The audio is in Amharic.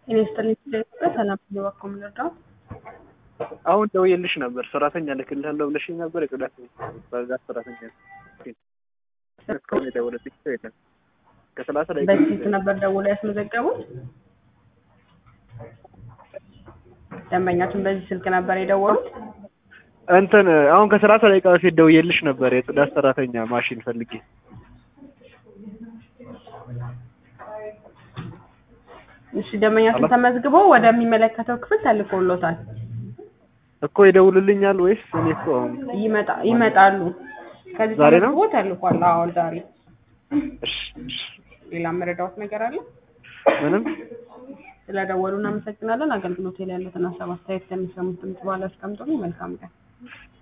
ጤና ይስጥልኝ ስለኢትዮጵያ ሰላም እየባክዎ ምን ልርዳዎት? አሁን ደውዬልሽ ነበር ሰራተኛ እልክልሃለሁ ብለሽኝ ነበር። የጽዳት በዛት ሰራተኛ እስካሁን የደወለልኝ ሰው የለም። ከሰላሳ ደቂቃ በዚህ ስልክ ነበር ደውለው ያስመዘገቡት? ደንበኛችን በዚህ ስልክ ነበር የደወሉት? እንትን አሁን ከሰላሳ ደቂቃ በፊት ደውዬልሽ ነበር የጽዳት ሰራተኛ ማሽን ፈልጌ እሺ ደንበኛችን ተመዝግቦ ወደሚመለከተው ክፍል ተልኮሎታል። እኮ ይደውልልኛል ወይስ እኔ እኮ አሁን ይመጣ ይመጣሉ። ከዚህ ዛሬ ነው? ተመዝግቦ ተልኳል። አዎ ዛሬ። እሺ፣ እሺ። ሌላ መረዳዎት ነገር አለ? ምንም ስለደወሉ እናመሰግናለን። አገልግሎት ላይ ያሉትን ሀሳብ አስተያየት ከሚሰሙት ድምጽ በኋላ አስቀምጡልኝ። መልካም ቀን።